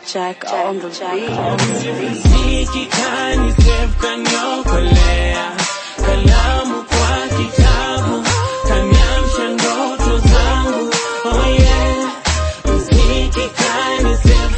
Jack on the beat. Mziki kani save kaniokolea, kalamu kwa kitabu kaniamsha ndoto zangu. Oh yeah, mziki kani save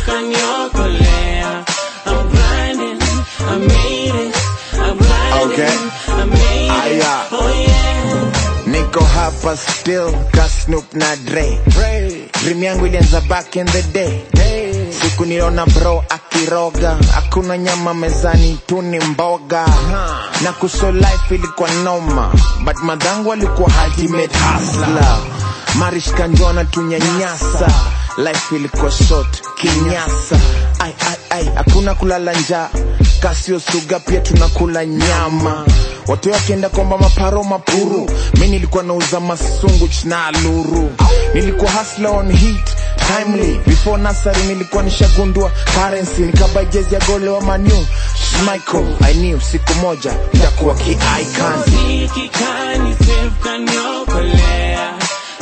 kaniokolea. I'm grinding, I made it. I'm grinding, Okay. I made it. Aya. Oh yeah. niko hapa still ka Snoop na Dre. Dream yangu ilianza back in the day. Siku niliona bro akiroga, hakuna nyama mezani, tu ni mboga na kuso life ilikuwa noma, but madhangu alikuwa ultimate hustler. Marish kanjona tunyanyasa, life ilikuwa short kinyasa. Ai ai ai, hakuna kulala njaa, kasio suga pia tunakula nyama watu wakienda kwamba maparo mapuru mi nilikuwa nauza masunguch na aluru nilikuwa hustler on heat timely before nasari nilikuwa nishagundua currency nikaba jezi ya gole wa manu Michael, I knew siku moja nitakuwa ki-icon Mziki kani save kaniokolea,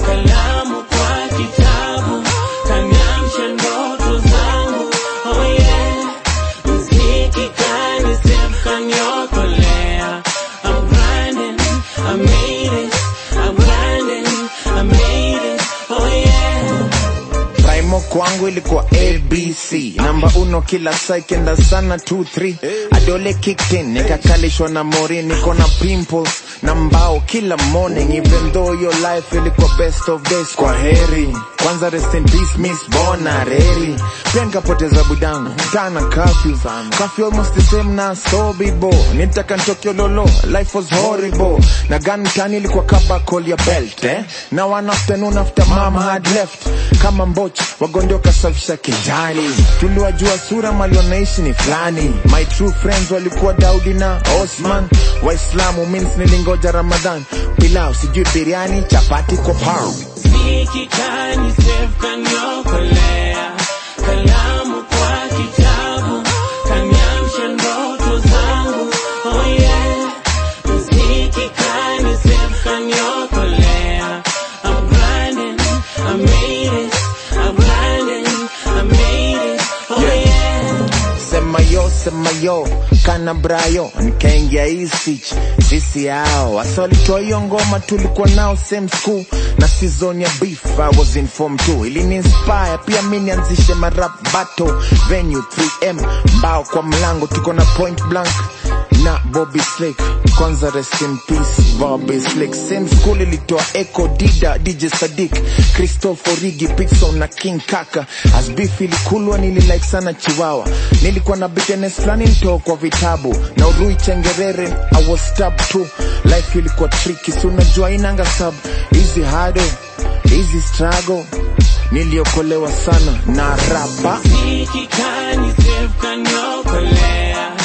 kalamu kwa kitabu kaniamsha ndoto zangu. Oh yeah, mziki kani save kaniokolea. I'm grinding, I made it. I'm grinding, I made it. Oh yeah. Primo kwangu ilikuwa ABC namba uno kila saa ikienda sana 2-3 adole kicked in nikakalishwa na mori niko na pimples na mbao kila morning even though your life ilikuwa best of days kwa heri kwanza rest in peace miss bona reri pia nikapoteza budangu tana curfew curfew almost the same na sobibo nitaka nitokeo lolo life was horrible na gun tani ilikuwa kaba call your belt eh? na one afternoon after mama had left kama mboch wagondoka kasafisha kijani tuliwajua sura mali wanaishi ni fulani my true friends walikuwa daudi na osman waislamu means nilingoja ramadhan pilau sijui biriani chapati kwa pau Mziki kani save kaniokolea, kalamu kwa kitabu kaniamsha ndoto zangu. Oh yeah, mziki kani save kaniokolea. I'm grinding, I made it. I'm grinding, I made it. Oh yeah. sema yo sema yo kana brayo nikaingia isich sisi hao wasa walitoa hiyo ngoma tulikuwa nao same school na season ya beef I was in form 2 ilini inspire pia mi nianzishe marap battle venue 3m mbao kwa mlango tuko na point blank na Bobby Slick kwanza rest in peace Bobby Slick same school ilitoa Echo Dida DJ Sadik Christopher Rigi Pixon na King Kaka as beef ilikulwa nililike sana Chiwawa nilikuwa na bitterness fulani nitoa kwa vitabu na Urui Chengerere I was stabbed too life ilikuwa tricky si unajua inanga sub easy hado easy struggle niliokolewa sana na rapa Mziki kani save kaniokolea,